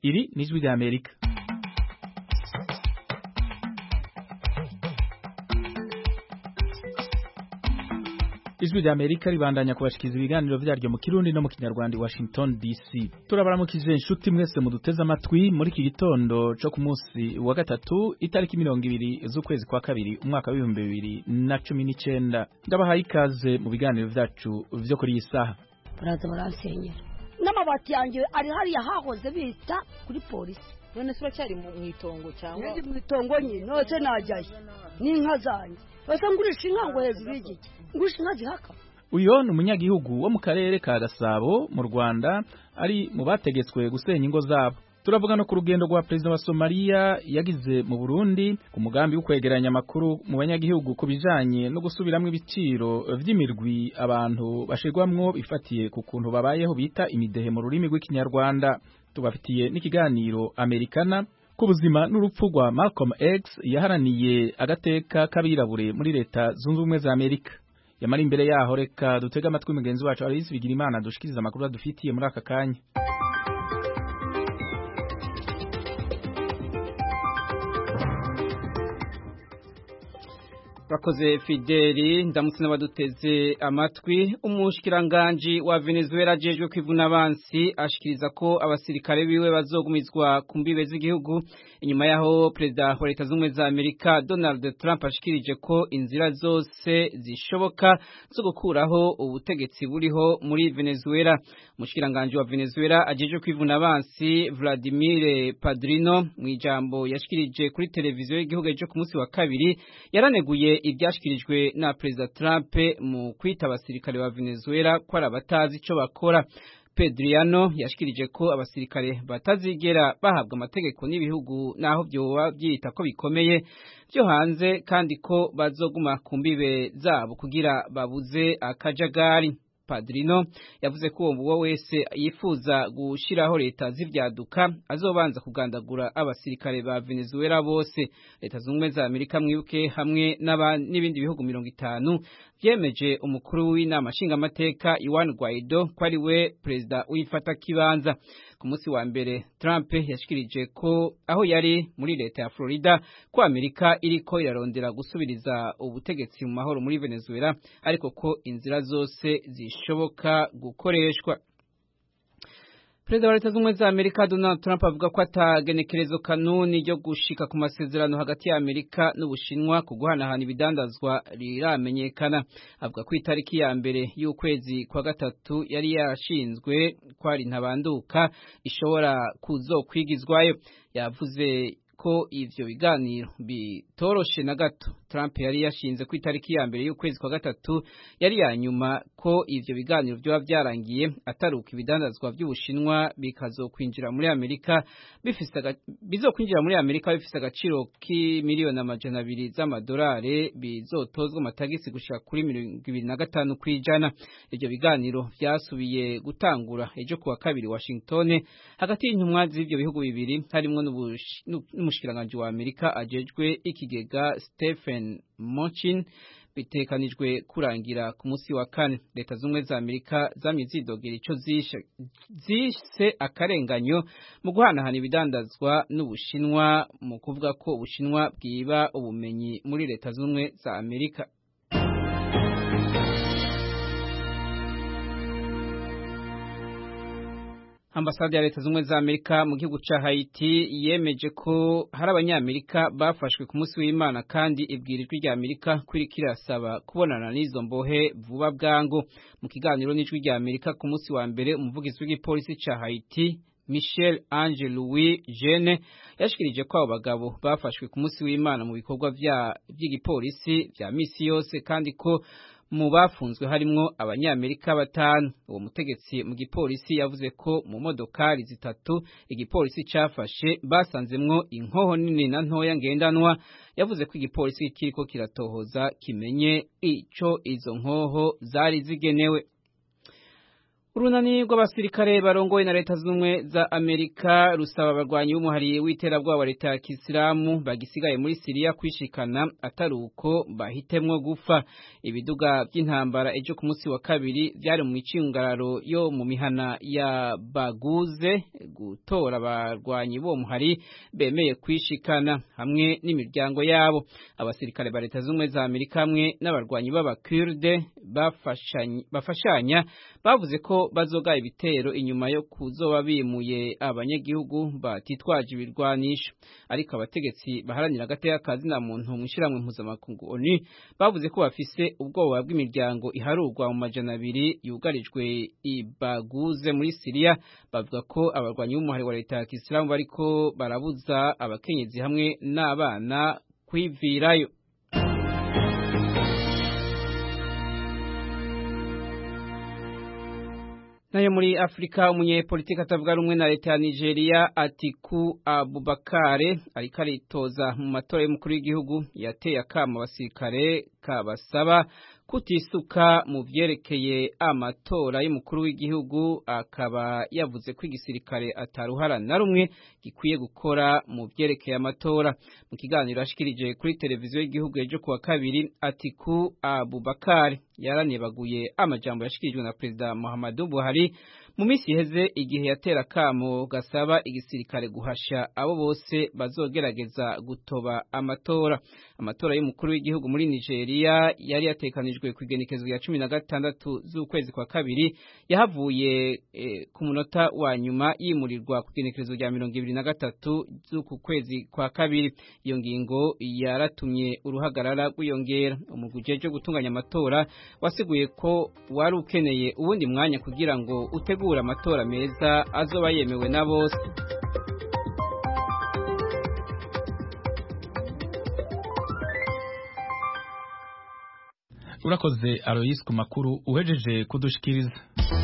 iri ni ijwi rya amerika ijwi rya amerika ribandanya kubashikiriza ibiganiro vyaryo mu kirundi no mu kinyarwanda i washington dc turabaramukije inshuti mwese muduteze amatwi muri iki gitondo co ku munsi wa gatatu itariki mirongo ibiri z'ukwezi kwa kabiri umwaka w'ibihumbi bibiri na cumi n'icenda ndabahaye ikaze mu biganiro vyacu vyo kuri iyi saha baraza baransenyera n'amabati yanjye ari hariya hahoze bita kuri polisi none se uracyari mu itongo cyangwa ndi mu itongo nyine nose najyayo n'inka zanjye basa ngurisha inka ngo hejuru y'igiti ngurisha inka zihaka uyo ni umunyagihugu wo mu karere ka gasabo mu rwanda ari mu bategetswe gusenya ingo zabo turavuga no ku rugendo rwa perezida wa somaliya yagize mu burundi ku mugambi wo kwegeranya amakuru mu banyagihugu ku bijanye no gusubiramwo ibiciro vy'imirwi abantu bashirwamwo bifatiye ku kuntu babayeho bita imidehe mu rurimi rw'ikinyarwanda tubafitiye n'ikiganiro amerikana ku buzima n'urupfu rwa Malcolm X yaharaniye agateka k'abirabure muri leta zunze ubumwe za Amerika yamara imbere yaho reka dutega amatwi mugenzi wacu Aloysi Bigirimana dushikiriza amakuru adufitiye muri aka kanya Bakoze Fideli ndamutse n'abaduteze amatwi umushikiranganje wa Venezuela ajejwe kwivuna abansi ashikiriza ko abasirikare biwe bazogumizwa ku mbibe z'igihugu inyuma yaho perezida wa leta z'ubumwe za Amerika Donald Trump ashikirije ko inzira zose zishoboka zo gukuraho ubutegetsi buriho muri Venezuela umushikiranganje wa Venezuela ajejwe kwivuna abansi Vladimir Padrino mu ijambo yashikirije kuri televiziyo y'igihugu ejo ku munsi wa kabiri yaraneguye ibyashyikirijwe na perezida Trump mu kwita abasirikare ba Venezuela ko ari abatazi icyo bakora Pedriano yashikirije ko abasirikare batazigera bahabwa amategeko n'ibihugu naho byoba byita ko bikomeye byo hanze kandi ko bazoguma ku mbibe zabo kugira babuze akajagari Padrino yavuze ko uwo wese yifuza gushiraho leta z'ivyaduka azobanza kugandagura abasirikare ba Venezuela bose leta zumwe za Amerika mwibuke hamwe n'ibindi bihugu mirongo itanu vyemeje umukuru w'inama nshingamateka Juan Guaido ko ari we perezida w'ifata kibanza ku munsi wa mbere Trump yashikirije ko aho yari muri leta ya Florida ko Amerika iriko irarondera gusubiriza ubutegetsi mu mahoro muri Venezuela ariko ko inzira zose zishoboka gukoreshwa Perezida wa leta z'ubumwe za Amerika Donald Trump avuga ko atagenekerezo kanuni ryo gushika ku masezerano hagati ya Amerika n'Ubushinwa ku guhanahana ibidandazwa riramenyekana avuga ko itariki ya mbere y'ukwezi kwa gatatu yari yashinzwe kwari ntabanduka ishobora kuzokwigizwayo yavuze ko ivyo biganiro bitoroshe na gato Trump yari yashinze ku itariki ya mbere y'ukwezi kwa gatatu yari ya nyuma ko ivyo biganiro vyoba vyarangiye ataruka ibidandazwa vy'Ubushinwa bikazokwinjira muri Amerika bifise bizokwinjira muri Amerika bifise agaciro k'imiliyoni amajana abiri z'amadolari bizotozwa amatagisi gushika kuri mirongo ibiri na gatanu kw'ijana ivyo biganiro vyasubiye gutangura ejo kuwa kabiri Washington hagati y'intumwa z'ivyo bihugu bibiri harimwo n'umushikiranganji wa Amerika ajejwe ikigega Stephen Mnuchin bitekanijwe kurangira ku munsi wa kane leta z'ubumwe za Amerika zamye zidogera ico zise akarenganyo mu guhanahana ibidandazwa n'Ubushinwa mu kuvuga ko Ubushinwa bwiba ubumenyi muri leta z'ubumwe za Amerika Ambasade ya leta z'ubumwe za Amerika mu gihugu ca Haiti yemeje ko hari abanyamerika bafashwe ku munsi w'Imana kandi ibwirijwe rya Amerika kuri kirasaba kubonana n'izo mbohe vuba bwangu mu kiganiro n'ijwi rya Amerika ku munsi wa mbere umuvugizi w'igipolisi ca Haiti Michel Ange Louis Jeune yashikirije ko abo bagabo bafashwe ku munsi w'Imana mu bikorwa vy'igipolisi vya misi yose kandi ko mu bafunzwe harimwo abanyamerika batanu uwo mutegetsi mu gipolisi yavuze ko mu modokari zitatu igipolisi cafashe basanzemwo inkoho nini na ntoya ngendanwa yavuze ko igipolisi kiriko kiratohoza kimenye ico izo nkoho zari zigenewe urunani rw'abasirikare barongoye na leta z'ubumwe za amerika rusaba abarwanyi b'umuhari w'iterabwoba wa leta ya kisilamu bagisigaye muri siriya kwishikana atari uko bahitemwo gupfa ibiduga by'intambara ejo ku munsi wa kabiri byari mu micungararo yo mu mihana ya baguze gutora abarwanyi b'uwo muhari bemeye kwishikana hamwe n'imiryango yabo abasirikare ba leta z'ubumwe za amerika hamwe n'abarwanyi b'abakurde bafashanya bavuze ko bazoga ibitero inyuma yo kuzoba bimuye abanyagihugu batitwaje ibirwanisho ariko abategetsi baharanira agateka kazi na muntu mu ishyirahamwe mpuzamakungu ONU bavuze ko bafise ubwoba bw'imiryango iharurwa mu majana abiri yugarijwe ibaguze muri Siriya bavuga ko abarwanyi b'umuhari wa leta ya Kisilamu bariko barabuza abakenyezi hamwe n'abana kwivirayo nayo muri Afrika umunyepolitiki atavuga rumwe na leta ya Nigeria Atiku Abubakare ariko aritoza mu matora y'umukuru w'igihugu yateye akama abasirikare kabasaba kutisuka mu vyerekeye amatora y'umukuru w'igihugu akaba yavuze ko igisirikare ataruhara na rumwe gikwiye gukora mu vyerekeye amatora mu kiganiro ashikirije kuri televiziyo y'igihugu ejo kuwa kabiri Atiku Abubakar yaranebaguye amajambo yashikirijwe na Perezida Muhammadu Buhari mu minsi iheze igihe yatera kamo gasaba igisirikare guhasha abo bose bazogerageza gutoba amatora amatora y'umukuru w'igihugu muri Nigeria yari yatekanijwe ku igenekezo rya cumi na gatandatu z'ukwezi kwa kabiri yahavuye e, ku munota wa nyuma yimurirwa ku igenekezo rya mirongo ibiri na gatatu z'uku kwezi kwa kabiri iyo ngingo yaratumye uruhagarara rwiyongera umugwi ujejwe gutunganya amatora wasiguye ko wari ukeneye uwundi mwanya kugira ngo utegure amatora meza azoba yemewe na bose urakoze Alois ku makuru uhejeje kudushikiriza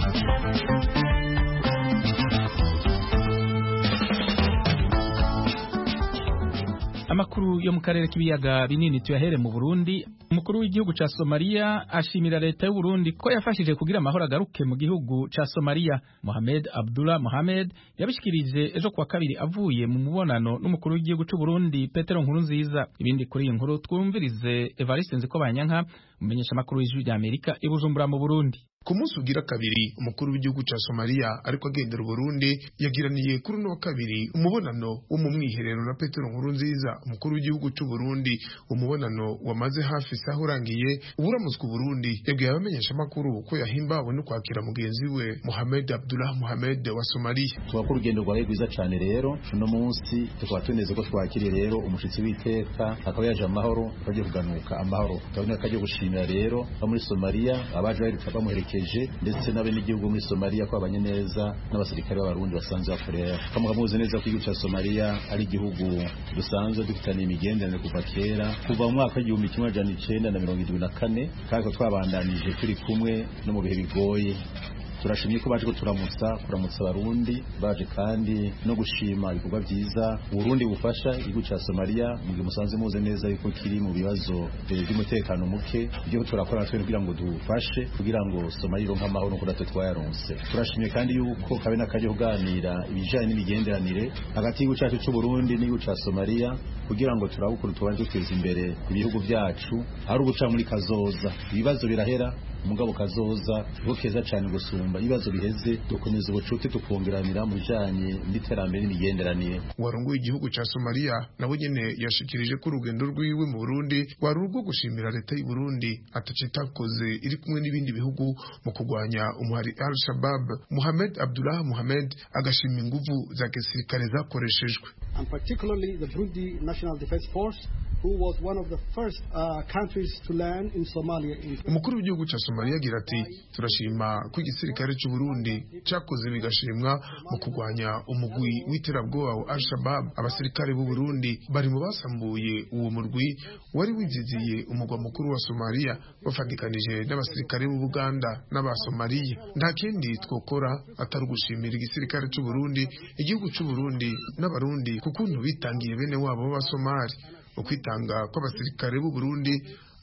amakuru yo mu karere k'ibiyaga binini tuyahere mu Burundi umukuru w'igihugu ca Somalia ashimira leta y'u Burundi ko yafashije kugira amahoro agaruke mu gihugu ca Somalia Mohamed Abdullah Mohamed yabishikirije ejo kuwa kabiri avuye mu mubonano n'umukuru w'igihugu c'u Burundi Petero Nkurunziza ibindi kuri iyi nkuru twumvirize Evariste Nzikobanyanka umumenyesha makuru w'ijwi rya Amerika i Bujumbura mu Burundi ku munsi ugira kabiri umukuru w'igihugu ca Somalia ariko agendera Burundi yagiraniye kuri no kabiri umubonano wo mu mwiherero na Petero Nkurunziza umukuru w'igihugu c'u Burundi umubonano wamaze hafi saho urangiye uburamutswe Burundi yabwiye abamenyesha makuru ko yahimbawe no kwakira mugenzi we Mohamed Abdullah Mohamed wa Somalia twakora urugendo rwawe rwiza cyane rero uno munsi tukaba tuneze ko twakiriye rero umushitsi w'iteka akaba yaje amahoro twagiye kuganuka amahoro tukabona ko agiye gushimira rero abo muri Somalia abaje baheruka bamuherekeje ndetse n'abenegihugu muri Somalia ko abanye neza n'abasirikare b'abarundi basanzwe bakorera kamuka muzi neza ko igihugu cya Somalia ari igihugu dusanzwe dufitaniye imigenderanire kuva kera kuva mu mwaka w'igihumbi kimwe amajana icenda na mirongo irindwi na kane kandi ko twabandanije turi kumwe no mu bihe bigoye turashimye ko baje kuturamutsa kuramutsa abarundi baje kandi no gushima ibikorwa byiza uburundi bufasha igihugu cya Somalia mu gihe musanze muze neza yuko kiri mu bibazo by'umutekano muke ibyo turakora natwe kugira ngo dufashe kugira ngo Somalia ironke amahoro nuko natwe twayaronse turashimye kandi yuko kabe n'akaje kuganira ibijanye n'imigenderanire hagati y'igihugu cyacu cy'u Burundi n'igihugu cya Somalia kugira ngo turabukuru tubanje duteza imbere ibihugu byacu ari uguca muri kazoza ibibazo birahera umugabo kazoza niho keza cyane gusumba ibibazo biheze dukomeza ubucuti tukongeranira mu bijanye n'iterambere n'imigenderanire warongoye igihugu ca Somalia nabo nyene yashikirije ko urugendo rwiwe mu Burundi wari urwo gushimira leta y'u Burundi atacitakoze iri kumwe n'ibindi bihugu mu kurwanya umuhari Al-Shabaab Mohamed Abdullah Mohamed agashima inguvu za gisirikare zakoreshejwe and particularly the Burundi National Defense Force who was one of the first uh, countries to land in Somalia. Umukuru w'igihugu ca Somalia agira ati turashima ko igisirikare cy'u Burundi cyakoze bigashimwa mu kurwanya umugwi w'iterabwoba wa Al-Shabaab. Abasirikare b'u Burundi bari mu basambuye uwo murwi wari wiziziye umugwa mukuru wa Somalia bafatikanije n'abasirikare b'u Buganda n'abasomalia. Nta kindi twokora atari ugushimira igisirikare cy'u Burundi, igihugu cy'u Burundi n'abarundi kukuntu bitangiye bene wabo b'abasomali ukwitanga kw'abasirikare b'u Burundi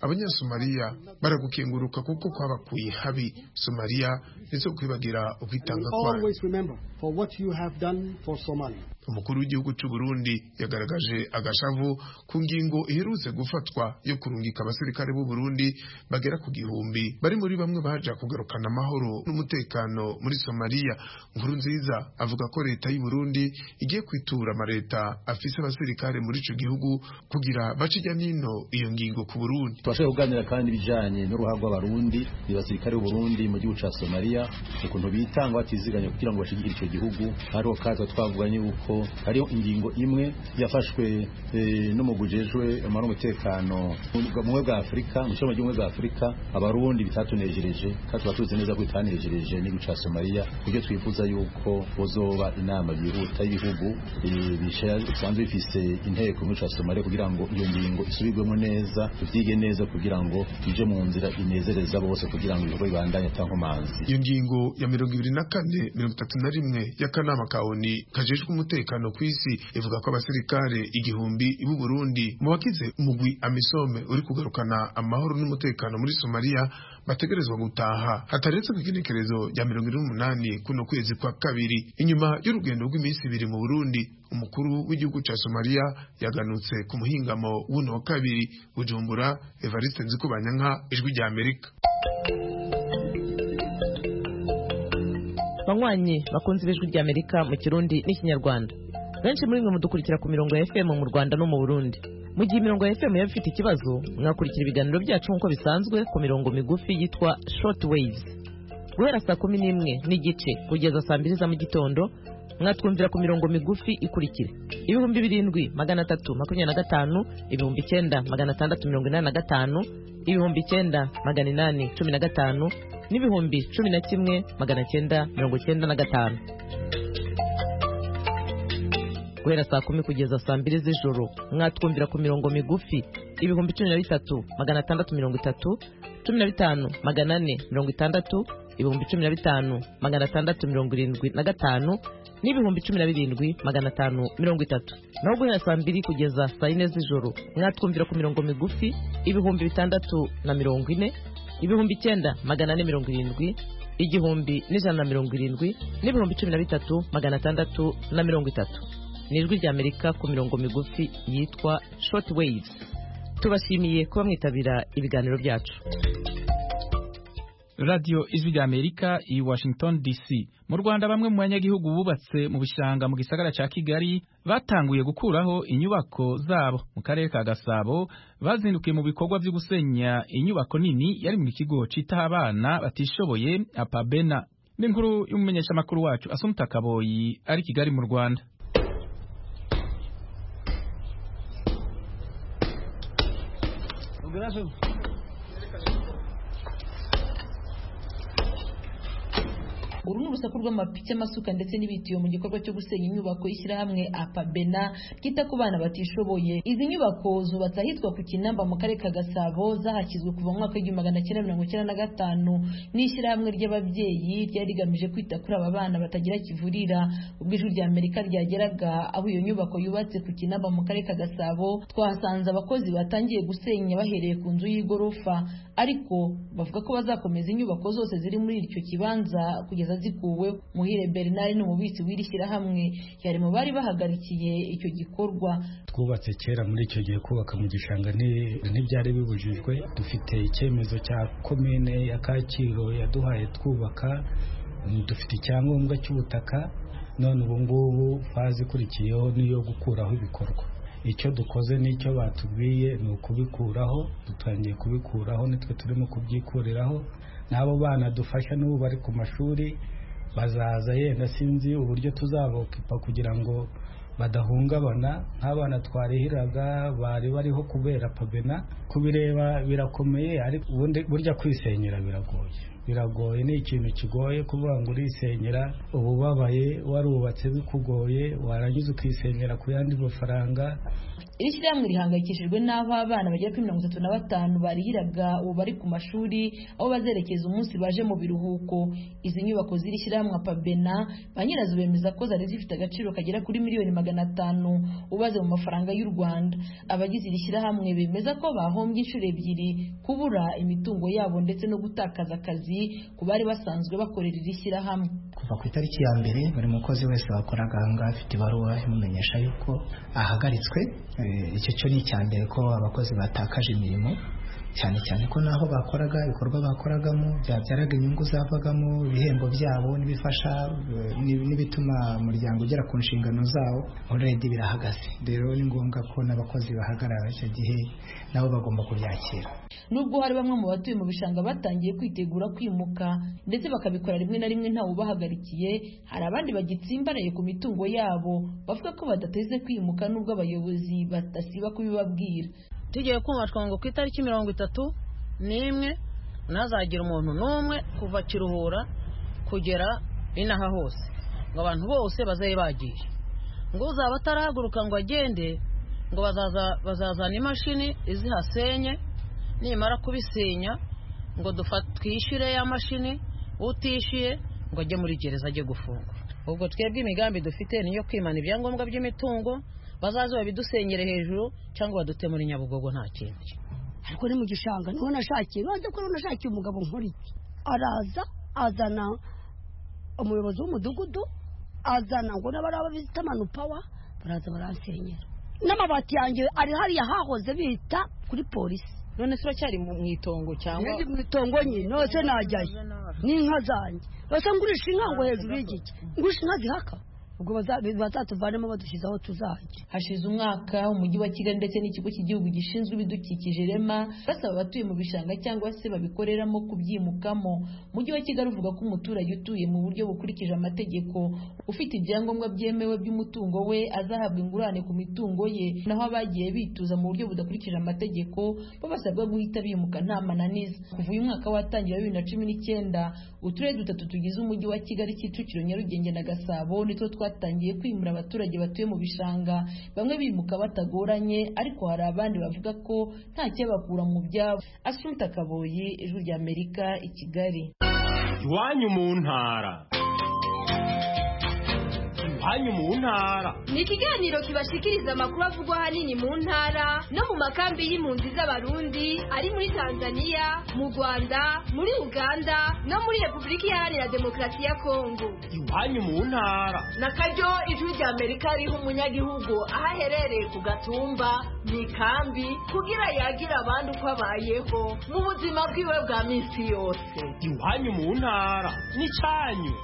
abanyasomaliya baragukenguruka kuko kwabakuye habi somaliya ndetse kwibagira ukwitanga kwayo Always remember for what you have done for Somalia. umukuru w'igihugu cy'u Burundi yagaragaje agashavu ku ngingo iherutse gufatwa yo kurungika abasirikare b'u Burundi bagera ku gihumbi bari muri bamwe baja kugarukana amahoro n'umutekano muri Somalia nkuru nziza avuga ko leta y'u Burundi igiye kwitura amareta afise abasirikare muri ico gihugu kugira bace ijya nino iyo ngingo ku Burundi turashobora kuganira kandi ibijanye n'uruhare rw'abarundi abasirikare b'u Burundi mu gihugu ca Somalia ukuntu bitanga batiziganya kugira ngo bashigikire ico gihugu hariho kaza twavuganye yuko hariho ingingo imwe yafashwe eh, n'umugwi ujejwe amahoro n'umutekano mu bumwe bwa Afurika mu cyomo cy'ubumwe bwa Afurika abarundi bitatunejereje kandi tuba tuzi neza ko bitanejereje n'igihugu ca Somalia kubyo twifuza yuko bozoba inama yihuta y'ibihugu eh, bisha- bisanzwe bifise inteko muri ca Somalia kugira ngo iyo ngingo isubirwemo neza tuvyige neza kugira ngo ije mu nzira inezereza bose kugira ngo ibikorwa bibandanye atankomanzi iyo ngingo ya mirongo ibiri na kane mirongo itatu na rimwe y'akanama ka ONU kajejwe umutekano ku isi ivuga ko abasirikare igihumbi b'u Burundi mu bagize umugwi amisome uri kugarukana amahoro n'umutekano muri Somalia bategerezwa gutaha hataretse ku igenekerezo rya mirongo ine n'umunani kuno kwezi kwa kabiri inyuma y'urugendo rw'iminsi ibiri mu Burundi umukuru w'igihugu ca Somalia yaganutse ku muhingamo w'uno wa kabiri Bujumbura Evariste Nzikubanyanka ijwi rya Amerika banywanyi bakunze ibijwi rya amerika mu kirundi n'ikinyarwanda benshi muri mwe mudukurikira ku mirongo ya fm mu rwanda no mu burundi mu gihe imirongo ya fm yaba ifite ikibazo mwakurikira ibiganiro byacu nk'uko bisanzwe ku mirongo migufi yitwa short waves guhera saa kumi n'imwe n'igice kugeza saa mbiri za mu gitondo mwatwumvira ku mirongo migufi ikurikira ibihumbi birindwi magana atatu makumyabiri na gatanu ibihumbi icyenda magana atandatu mirongo inani na gatanu ibihumbi icyenda magana inani cumi na gatanu n'ibihumbi cumi na kimwe magana cyenda mirongo cyenda na gatanu guhera saa kumi kugeza saa mbiri z'ijoro mwatwumvira ku mirongo migufi ibihumbi cumi na bitatu magana atandatu mirongo itatu cumi na bitanu magana ane mirongo itandatu ibihumbi cumi na bitanu magana atandatu mirongo irindwi na gatanu n'ibihumbi cumi na birindwi magana atanu mirongo itatu naho guhera saa mbiri kugeza saa yine z'ijoro mwatwumvira ku mirongo migufi ibihumbi bitandatu na mirongo ine ibihumbi icyenda magana ane mirongo irindwi igihumbi n'ijana na mirongo irindwi n'ibihumbi cumi na bitatu magana atandatu na mirongo itatu ni ijwi rya amerika ku mirongo migufi yitwa short waves tubashimiye kuba mwitabira ibiganiro byacu radiyo ijwi rya amerika i washington dc mu rwanda bamwe mu banyagihugu bubatse mu bishanga mu gisagara cya kigali batanguye gukuraho inyubako zabo mu karere ka gasabo bazindukiye mu bikorwa byo gusenya inyubako nini yari mu kigo citaho abana batishoboye apabena n'inkuru y'umumenyeshamakuru wacu asumta kaboyi ari kigali mu rwanda uru ni urusaku rw'amapiki amasuka ndetse n'ibitiyo mu gikorwa cyo gusenya inyubako y'ishyirahamwe apabena ryita ku bana batishoboye izi nyubako zubatse ahitwa ku kinamba mu karere ka gasabo zahashyizwe kuva mu mwaka w'igihumbi magana cyenda mirongo icyenda na gatanu n'ishyirahamwe ry'ababyeyi ryari rigamije kwita kuri aba bana batagira kivurira ubwo ijwi rya amerika ryageraga aho iyo nyubako yubatse ku kinamba mu karere ka gasabo twahasanze abakozi batangiye gusenya bahereye ku nzu y'igorofa ariko bavuga ko bazakomeza inyubako zose ziri muri icyo kibanza kugeza zikuwe muhire bernard ni umubitsi w'iri shyirahamwe yari mu bari bahagarikiye icyo gikorwa twubatse kera muri icyo gihe kubaka mu gishanga ntibyari bibujijwe dufite icyemezo cya komine ya kacyiru yaduhaye twubaka dufite icyangombwa cy'ubutaka none ubu ngubu faze ikurikiyeho niyo gukuraho ibikorwa icyo dukoze n'icyo batubwiye ni ukubikuraho dutangiye kubikuraho nitwe turimo kubyikuriraho n'abo bana dufasha n'ubu bari ku mashuri bazaza yenda sinzi uburyo tuzabokipa kugira ngo badahungabana nk'abana twarihiraga bari bariho kubera pabena kubireba birakomeye ariko ubundi burya kwisenyera biragoye biragoye ni ikintu kigoye kuvuga ngo urisenyera uba ubabaye warubatse bikugoye warangiza ukisenyera ku yandi mafaranga iri shyirahamwe rihangayikishijwe n'aho abana bagera kuri mirongo itatu na batanu barihiraga ubu bari ku mashuri aho bazerekeza umunsi baje mu biruhuko izi nyubako z'iri shyirahamwe pabena ba nyirazo bemeza ko zari zifite agaciro kagera kuri miliyoni magana atanu ubaze mu mafaranga y'u rwanda abagize iri shyirahamwe bemeza ko bahombye inshuro ebyiri kubura imitungo yabo ndetse no gutakaza akazi ku bari basanzwe bakorera iri shyirahamwe kuva ku itariki ya mbere buri mukozi wese wakoraga ahangaha afite ibaruwa imumenyesha yuko ahagaritswe icyo cyo ni icya mbere ko abakozi batakaje imirimo cyane cyane ko naho bakoraga ibikorwa bakoragamo byabyaraga inyungu zavagamo ibihembo byabo n'ibifasha n'ibituma umuryango ugera ku nshingano zawo already birahagaze rero ni ngombwa ko n'abakozi bahagarara icyo gihe nabo bagomba kubyakira nubwo hari bamwe mu batuye mu bishanga batangiye kwitegura kwimuka ndetse bakabikora rimwe na rimwe ntawe ubahagarikiye hari abandi bagitsimbaraye ku mitungo yabo bavuga ko badateze kwimuka nubwo abayobozi badasiba kubibabwira tugiye kumva ngo ku itariki mirongo itatu n'imwe ntazagira umuntu n'umwe kuva kiruhura kugera inaha hose ngo abantu bose bazabe bagiye ngo uzaba atarahaguruka ngo agende ngo bazazana imashini izihasenye nimara kubisenya ngo twishyure ya mashini utishyuye ngo ajye muri gereza ajye gufungwa ubwo twebwe imigambi dufite niyo kwimana ibyangombwa by'imitungo bazaze babidusenyere hejuru cyangwa badute muri nyabugogo nta kindi ariko ni mu gishanga niho nashakiye baze ko nashakiye umugabo nk'uriki araza azana umuyobozi w'umudugudu azana ngo n'abari bita manu pawa baraza baransenyera n'amabati yanjye ari hariya hahoze bita kuri polisi none se uracyari mu itongo cyangwa ndi mu itongo nyine nose najyayo n'inka zanjye basa ngurisha inka ngo hejuru y'igiki ngurisha inka zihaka ubwo bazatuvanemo badushyize aho tuzajya hashize umwaka umujyi wa kigali ndetse n'ikigo cy'igihugu gishinzwe ibidukikije rema basaba abatuye mu bishanga cyangwa se babikoreramo kubyimukamo umujyi wa kigali uvuga ko umuturage utuye mu buryo bukurikije amategeko ufite ibyangombwa byemewe by'umutungo we azahabwa ingurane ku mitungo ye naho abagiye bituza mu buryo budakurikije amategeko bo basabwa guhita bimuka nta mananiza kuva uyu mwaka watangira bibiri na cumi n'icyenda uturere dutatu tugize umujyi wa kigali kicukiro nyarugenge na gasabo nitwo twatangiye kwimura abaturage batuye mu bishanga bamwe bimuka batagoranye ariko hari abandi bavuga ko nta cyabakura mu byabo asumta kaboyi ijwi rya amerika i kigali iwanyu mu ntara iwanyu mu ntara ni ikiganiro kibashikiriza amakuru avugwa ahanini mu ntara no mu makambi y'impunzi z'abarundi ari muri tanzania mu rwanda muri uganda no muri repubulika iharanira demokarasi ya kongo iwanyu mu ntara na karyo ijwi rya amerika riha umunyagihugu aho aherereye ku gatumba mu ikambi kugira yagire abandi uko abayeho mu buzima bwiwe bwa minsi yose iwanyu mu ntara ni cyanyu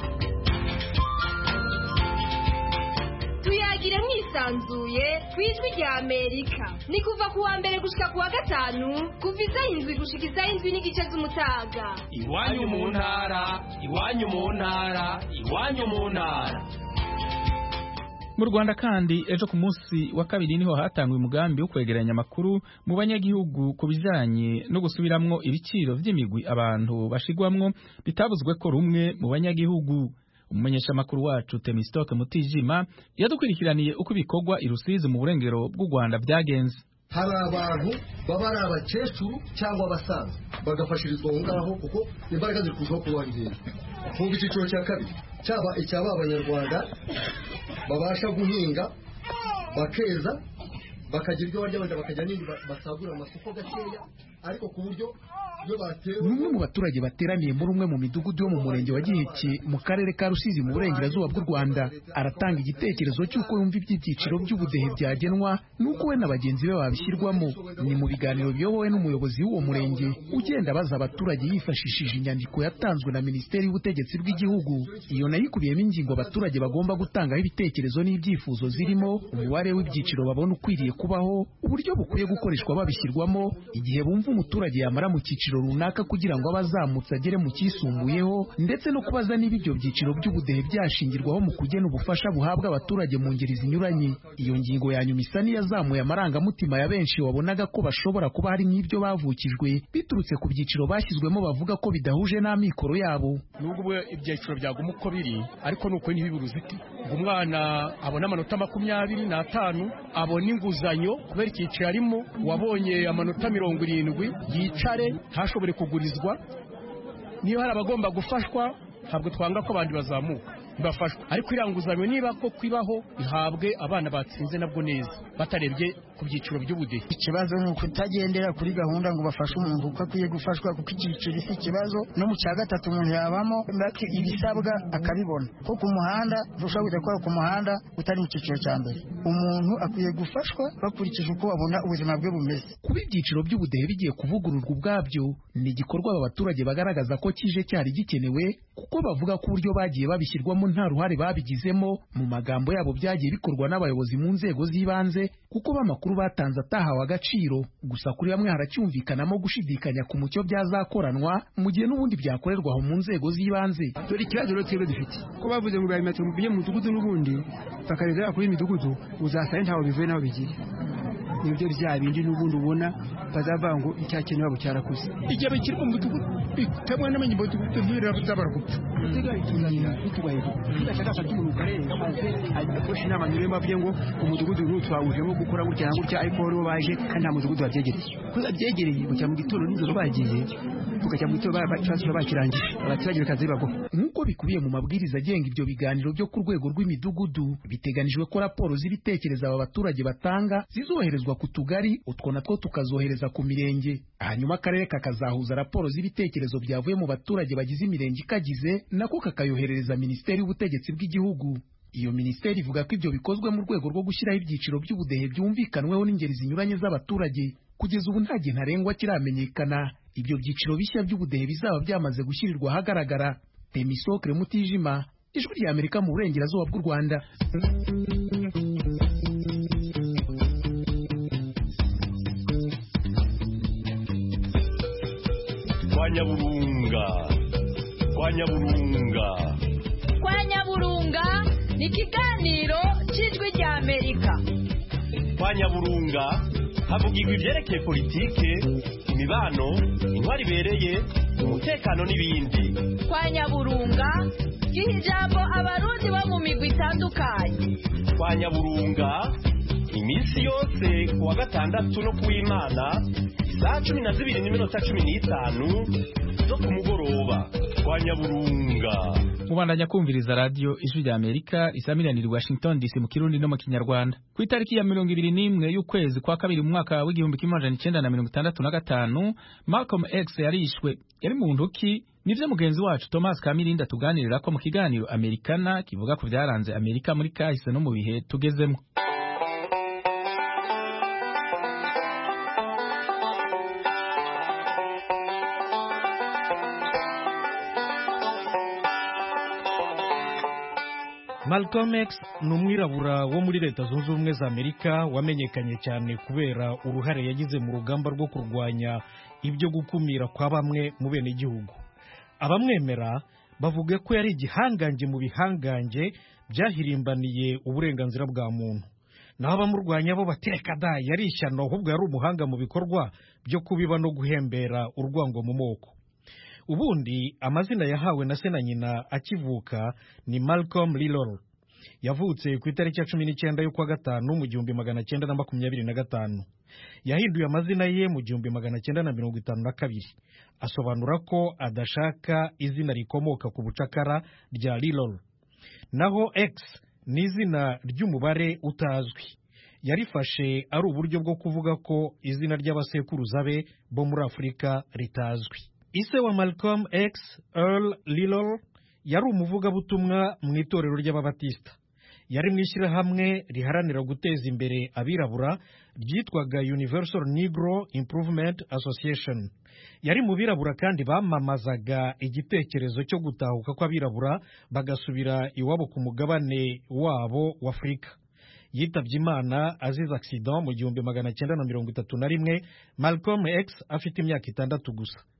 tuyagire mwisanzuye ku ijwi rya amerika ni kuva ku wa mbere gushika ku wa gatanu kuva isaha indwi gushika isaha indwi n'igice z'umutaga iwanyu mu ntara iwanyu mu ntara iwanyu mu ntara mu rwanda kandi ejo ku munsi wa kabiri niho hatangwa umugambi wo kwegeranya amakuru mu banyagihugu ku bijanye no gusubiramwo ibiciro vy'imigwi abantu bashigwamwo bitavuzwe ko rumwe mu banyagihugu umumenyeshamakuru wacu Temistoke Mutijima yadukwirikiraniye uko ibikorwa i Rusizi mu burengero bw'u Rwanda byagenze hari abantu baba ari abakecuru cyangwa abasaza bagafashirizwa aho ngaho kuko imbaraga ziri kurushaho kubongera mu icyiciro cya kabiri cyaba icyaba abanyarwanda babasha guhinga bakeza bakagira ibyo barya wenda bakajya n'indi basagurira amasoko gakeya ariko ku buryo umwe mu baturage bateraniye muri umwe mu midugudu yo mu murenge wa giheke mu karere ka rusizi mu burengerazuba bw'u rwanda aratanga igitekerezo cy'uko yumva iby'ibyiciro by'ubudehe byagenwa n'uko we na bagenzi be babishyirwamo ni mu biganiro biyobowe n'umuyobozi w'uwo murenge ugenda abaza abaturage yifashishije inyandiko yatanzwe na minisiteri y'ubutegetsi bw'igihugu iyo nayo ikubiyemo ingingo abaturage bagomba gutangaho ibitekerezo n'ibyifuzo zirimo umubare w'ibyiciro babona ukwiriye kubaho uburyo bukwiye gukoreshwa babishyirwamo igihe bumva umuturage yamara mu cyiciro cyiciro runaka kugira ngo abazamutse agere mu cyisumbuyeho ndetse no kubaza niba ibyo byiciro by'ubudehe byashingirwaho mu kugena ubufasha buhabwa abaturage mu ngeri zinyuranye iyo ngingo ya nyuma isa n'iyazamuye amarangamutima ya benshi wabonaga ko bashobora kuba hari nk'ibyo bavukijwe biturutse ku byiciro bashyizwemo bavuga ko bidahuje n'amikoro yabo nubwo ibyiciro byaguma uko biri ariko ni uko ntibibiruziti ngo umwana abone amanota makumyabiri n'atanu abone inguzanyo kubera icyiciro arimo wabonye amanota mirongo irindwi yicare ntashobore kugurizwa niba hari abagomba gufashwa ntabwo twanga ko abandi bazamuka bafashwa ariko iriya nguzanyo niba ko kwibaho ihabwe abana batsinze nabwo neza batarebye ku byiciro by'ubudehe ikibazo ni ukutagendera kuri gahunda ngo bafashe umuntu uko akwiye gufashwa kuko icyiciro si ikibazo no mu cya gatatu umuntu yabamo ibisabwa akabibona ko ku muhanda ushobora kujya gukora ku muhanda utari mu cyiciro cya mbere umuntu akwiye gufashwa bakurikije uko babona ubuzima bwe bumeze kuba ibyiciro by'ubudehe bigiye kuvugururwa ubwabyo ni igikorwa aba baturage bagaragaza ko kije cyari gikenewe kuko bavuga ko uburyo bagiye babishyirwamo nta ruhare babigizemo mu magambo yabo byagiye bikorwa n'abayobozi mu nzego z'ibanze kuko b'amakuru batanze atahawe agaciro gusa kuri bamwe haracyumvikanamo gushidikanya ku mucyo byazakoranwa mu gihe n'ubundi byakorerwa aho mu nzego z'ibanze dore ikibazo rero twebwe dufite ko bavuze ngo bimetero bijye mu mudugudu n'ubundi bakareza kuri imidugudu uzasanga ntaho bivuye n'aho bigiye nibyo bya bindi n'ubundi ubona bazavuga ngo icyakeneye wabo cyarakuze igihe bikiri mu mudugudu bitemwe n'amenye mudugudu ntibirabuzabara gupfa akoresha inama nyuma bavuye ngo umudugudu n'ubu twawujemo gukora gutya na gutya ariko bo baje kandi nta mudugudu babyegereye kuko babyegereye bujya mu gitondo nijoro bagiye tukajya mu gitondo ikibazo bakirangije abaturage bikaza bibago nk'uko bikubiye mu mabwiriza agenga ibyo biganiro byo ku rwego rw'imidugudu biteganijwe ko raporo z'ibitekerezo aba baturage batanga zizoherezwa ku tugari utwo natwo tukazohereza ku mirenge hanyuma akarere kakazahuza raporo z'ibitekerezo byavuye mu baturage bagize imirenge ikagize nako kakayoherereza minisiteri y'ubutegetsi bw'igihugu iyo minisiteri ivuga ko ibyo bikozwe mu rwego rwo gushyiraho ibyiciro by'ubudehe byumvikanweho n'ingeri zinyuranye z'abaturage kugeza ubu nta gihe ntarengwa kiramenyekana ibyo byiciro bishya by'ubudehe bizaba byamaze gushyirirwa ahagaragara temisokre mutijima ijwi rya amerika mu burengerazuba bw'u rwanda kwa nyaburunga kwa nyaburunga kwa nyaburunga ni ikiganiro cy'ijwi rya amerika kwa nyaburunga havugirwa ibyerekeye politike imibano intwari ibereye umutekano n'ibindi kwa nyaburunga giha ijambo abarundi bo mu migwi itandukanye kwa nyaburunga iminsi yose ku wa gatandatu no ku w'imana saa cumi na zibiri n'iminota cumi n'itanu zo ku mugoroba kwa nyaburunga mubandanya kumviriza radiyo ijwi rya amerika isamiraniye washington dc mu kirundi no mu kinyarwanda ku itariki ya mirongo ibiri n'imwe y'ukwezi kwa kabiri mu mwaka w'igihumbi kimwe amajana icyenda na mirongo itandatu na gatanu malcolm x yarishwe yari mu nduki nivyo mugenzi wacu thomas kamirinda tuganirira ko mu kiganiro amerikana kivuga ku byaranze amerika muri kahise no mu bihe tugezemo Malcolm X ni umwirabura wo muri leta zunze ubumwe za amerika wamenyekanye cyane kubera uruhare yagize mu rugamba rwo kurwanya ibyo gukumira kwa bamwe mu bene igihugu abamwemera bavuga ko yari igihangange mu bihangange byahirimbaniye uburenganzira bwa muntu naho abamurwanya bo batereka da yari ishyano ahubwo yari umuhanga mu bikorwa byo kubiba no guhembera urwango mu moko ubundi amazina yahawe na se na nyina akivuka ni Malcolm Lillol yavutse ku itariki ya cumi n'icyenda y'ukwa gatanu mu gihumbi magana cyenda na makumyabiri na gatanu yahinduye amazina ye mu gihumbi magana cyenda na mirongo itanu na kabiri asobanura ko adashaka izina rikomoka ku bucakara rya Lillol naho X ni izina ry'umubare utazwi yarifashe ari uburyo bwo kuvuga ko izina ry'abasekuruza be bo muri afurika ritazwi ise wa Malcolm X Earl Lillol yari umuvugabutumwa mu itorero ry'ababatisita yari mu ishyirahamwe riharanira guteza imbere abirabura ryitwaga Universal Negro Improvement Association yari mu birabura kandi bamamazaga igitekerezo cyo gutahuka kw'abirabura bagasubira iwabo ku mugabane wabo w'Afurika yitabye imana azize accident mu gihumbi magana cyenda na mirongo itatu na rimwe Malcolm X afite imyaka itandatu gusa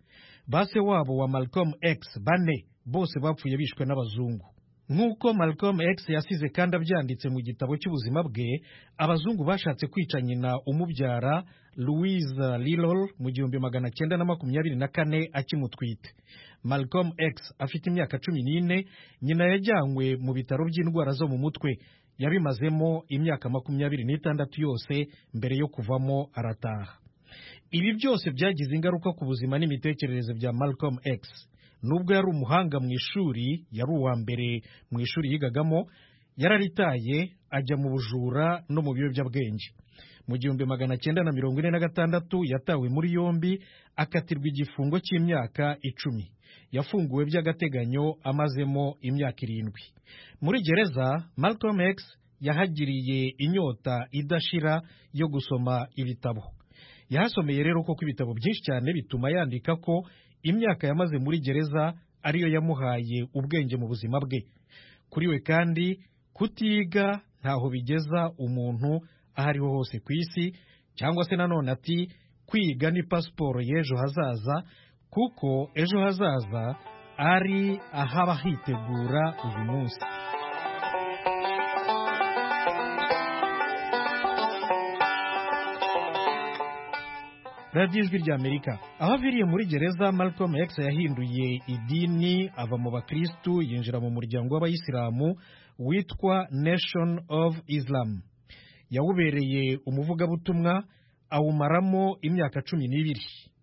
base wabo wa malcolm x bane bose bapfuye bishwe n'abazungu nk'uko malcolm x yasize kandi abyanditse mu gitabo cy'ubuzima bwe abazungu bashatse kwica nyina umubyara louise lilol mu gihumbi magana cyenda na makumyabiri na kane akimutwite malcolm x afite imyaka cumi n'ine nyina yajyanywe mu bitaro by'indwara zo mu mutwe yabimazemo imyaka makumyabiri n'itandatu yose mbere yo kuvamo arataha ibi byose byagize ingaruka ku buzima n'imitekerereze bya malcolm x nubwo yari umuhanga mu ishuri yari uwa mbere mu ishuri yigagamo yararitaye ajya mu bujura no mu biyobyabwenge mu gihumbi magana cyenda na mirongo ine na gatandatu yatawe muri yombi akatirwa igifungo cy'imyaka icumi yafunguwe by'agateganyo amazemo imyaka irindwi muri gereza malcolm x yahagiriye inyota idashira yo gusoma ibitabo yahasomeye rero koko ibitabo byinshi cyane bituma yandika ko imyaka yamaze muri gereza ariyo yamuhaye ubwenge mu buzima bwe kuri we kandi kutiga ntaho bigeza umuntu aho ariho hose ku isi cyangwa se nanone ati kwiga ni pasiporo y'ejo hazaza kuko ejo hazaza ari ahaba hitegura uyu munsi radiyo ijwi ry'amerika aho aviriye muri gereza malcolm x yahinduye idini ava mu bakirisitu yinjira mu muryango w'abayisilamu witwa nation of islam yawubereye umuvugabutumwa awumaramo imyaka cumi n'ibiri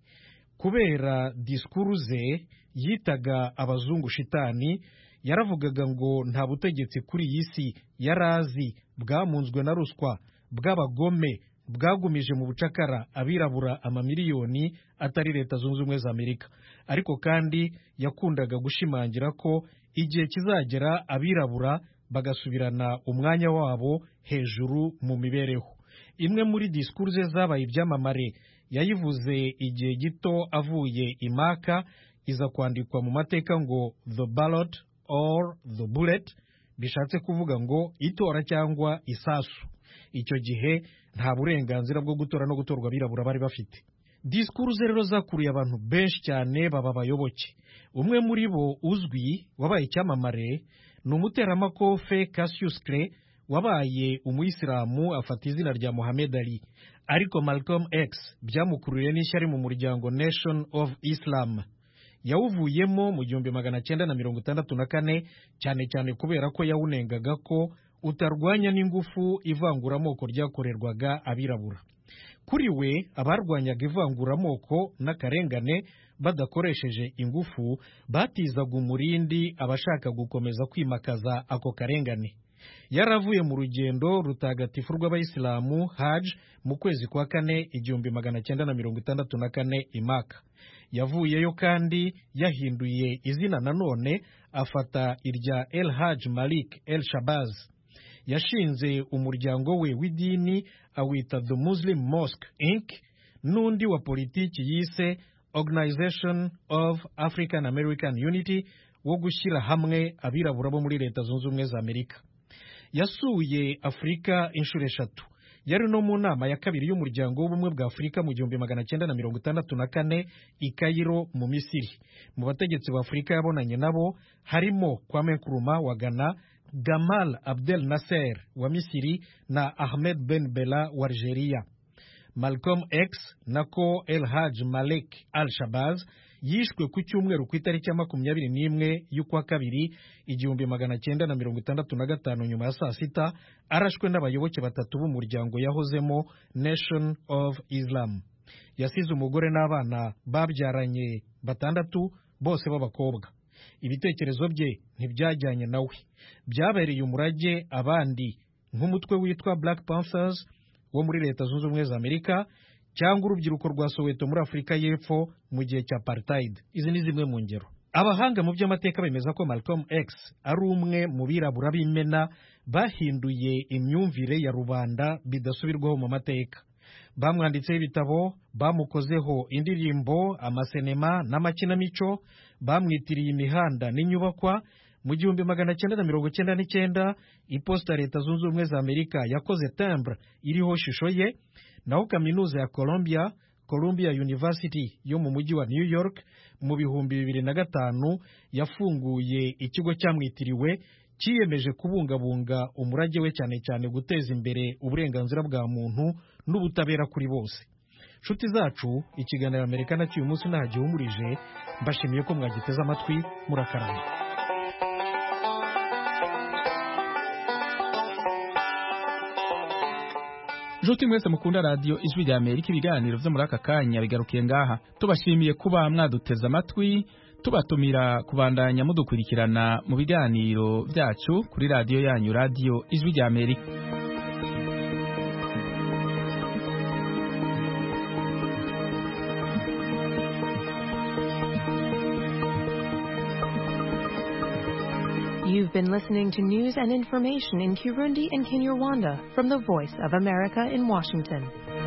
kubera disikuru ze yitaga abazungu shitani yaravugaga ngo nta butegetsi kuri iyi si yari azi bwamunzwe na ruswa bw'abagome bwagumije mu bucakara abirabura amamiliyoni atari leta zunze ubumwe za amerika ariko kandi yakundaga gushimangira ko igihe kizagera abirabura bagasubirana umwanya wabo hejuru mu mibereho imwe muri disikuru ze zabaye ibyamamare yayivuze igihe gito avuye imaka iza kwandikwa mu mateka ngo the ballot or the bullet bishatse kuvuga ngo itora cyangwa isasu icyo gihe nta burenganzira bwo gutora no gutorwa abirabura bari bafite disikuru ze rero zakuruye abantu benshi cyane baba abayoboke umwe muri bo uzwi wabaye icyamamare ni umuteramakofe Cassius Clay wabaye umuyisilamu afata izina rya Muhammad Ali ariko Malcolm X byamukururiye n'ishyari mu muryango Nation of Islam yawuvuyemo mu gihumbi magana cyenda na mirongo itandatu na kane cyane cyane kubera ko yawunengaga ko utarwanya n'ingufu ivanguramoko ryakorerwaga abirabura kuri we abarwanyaga ivanguramoko n'akarengane badakoresheje ingufu batizaga umurindi abashaka gukomeza kwimakaza ako karengane yaravuye mu rugendo rutagatifu rw'abayisilamu haj mu kwezi kwa kane igihumbi magana cyenda na mirongo itandatu na kane imaka yavuyeyo kandi yahinduye izina nanone afata irya el haj malik el shabaz yashinze umuryango we w'idini awita the muslim mosque inc n'undi wa politiki yise organization of african american unity wo gushyira hamwe abirabura bo muri leta zunze ubumwe za amerika yasuye afurika inshuro eshatu yari no mu nama ya kabiri y'umuryango w'ubumwe bwa afurika mu gihumbi magana cyenda na mirongo itandatu na kane i kayiro mu misiri mu bategetsi ba afurika yabonanye nabo harimo kwame nkuruma wa ghana gamal abdel nasser wa misiri na ahmed ben bella wa algeria malcolm x nako el haj malek al shabaz yishwe ku cyumweru ku itariki ya makumyabiri n'imwe y'ukwa kabiri igihumbi magana cyenda na mirongo itandatu na gatanu nyuma ya saa sita arashwe n'abayoboke batatu b'umuryango yahozemo nation of islam yasize umugore n'abana babyaranye batandatu bose b'abakobwa ibitekerezo bye ntibyajyanye nawe byabereye umurage abandi nk'umutwe witwa black panthers wo muri leta zunze ubumwe za amerika cyangwa urubyiruko rwa soweto muri afurika y'epfo mu gihe cya apartheid izi ni zimwe mu ngero abahanga mu by'amateka bemeza ko malcolm x ari umwe mu birabura b'imena bahinduye imyumvire ya rubanda bidasubirwaho mu mateka bamwanditseho ibitabo bamukozeho indirimbo amasenema n'amakinamico bamwitiriye imihanda n'inyubakwa mu gihumbi magana cyenda na mirongo cyenda n'icyenda iposita leta zunze ubumwe za amerika yakoze timbre iriho shusho ye naho kaminuza ya columbia columbia university yo mu mujyi wa new york mu bihumbi bibiri na gatanu yafunguye ikigo cyamwitiriwe cyiyemeje kubungabunga umurage we cyane cyane guteza imbere uburenganzira bwa muntu n'ubutabera kuri bose nshuti zacu ikiganiro amerika nacyo uyu munsi nta gihumurije mbashimiye ko mwagiteze amatwi murakarama Nshuti mwese mukunda radio ijwi rya Amerika ibiganiro vyo muri aka kanya bigarukiye ngaha tubashimiye kuba mwaduteze amatwi tubatumira kubandanya mudukurikirana mu biganiro byacu kuri radio yanyu radio ijwi rya Amerika You've been listening to news and information in Kirundi and Kinyarwanda from the Voice of America in Washington.